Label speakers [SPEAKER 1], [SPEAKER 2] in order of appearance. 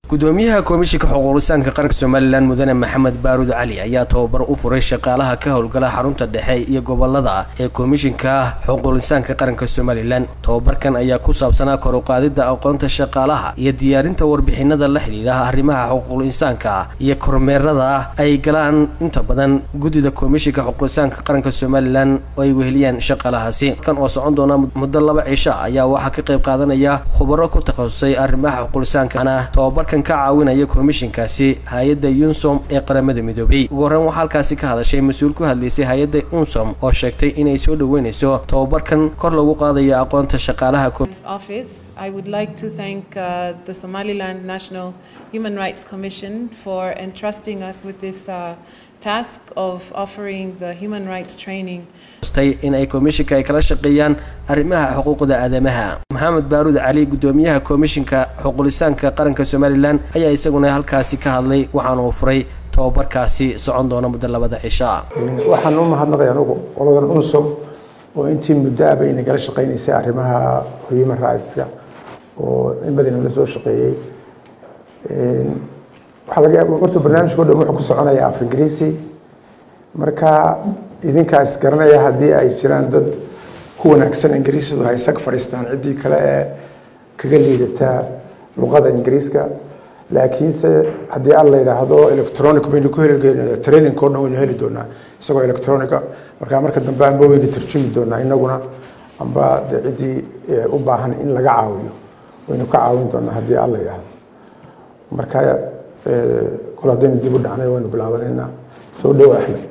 [SPEAKER 1] gudoomiyaha komishinka xuquuqlisaanka qaranka somalilan mudane maxamed baaruud cali ayaa tababar u furay shaqaalaha ka howlgala xarunta dhexe iyo gobolada ee komishinka xuquuqlisaanka qaranka somalilan tababarkan ayaa ku saabsanaa kor u qaadida aqoonta shaqaalaha iyo diyaarinta warbixinada la xidhiidha arrimaha xuquuqul insaanka iyo kormeerada ay galaan inta badan guddida komishinka xuquuqlisaanka qaranka somalilan oo ay weheliyaan shaqaalahaasi kan oo socon doona muddo laba cisho ayaa waxaa ka qayb qaadanaya khubaro ku takhasusay arrimaha xuquuqlisaankaana tababarkan ka caawinaya komishinkaasi hay-adda yunsom ee qaramada midoobay ugu horreyn waxaa halkaasi ka hadashay mas-uul ku hadlaysay hay-adda unsom oo sheegtay inay soo dhoweynayso tababarkan kor lagu qaadayo aqoonta shaqaalaha
[SPEAKER 2] office. I would like to thank uh, the Somaliland National Human Rights Commission for entrusting us with this uh, task of offering the human rights training.
[SPEAKER 1] in ay komishinka ay kala shaqeeyaan arrimaha xuquuqda aadamaha maxamed baaruud cali gudoomiyaha komishinka xuquulisaanka qaranka somalilan ayaa isaguna halkaasi ka hadlay waxaana uu furay tababarkaasi socon doona muddo labada cisha
[SPEAKER 3] waxaan u mahadnaqay anugu qoladan unsom oo intii muddo aba inay kala shaqeynaysay arrimaha human rightska oo in badan la soo shaqeeyey waxaa laga yaaba horta barnaamijka o dhan wuxuu ku soconaya af ingiriisi marka idinkaas garanaya haddii ay jiraan dad ku wanaagsan ingiriisdu hay sag fadhiistaan ciddii kale ee kaga liidataa luqada ingiriiska laakiinse haddii al la yidhaahdo electronic baynu ku heli training o dhan waynu heli doonaa isagoo electronica markaa marka dambe amba waynu tarjumi doonaa inaguna amba de ciddii u baahan in laga caawiyo waynu ka caawin doonaa haddii al la yidhaahdo marka kol haddaynu dib u dhacnay waynu bilaabanaynaa soo dhow axmed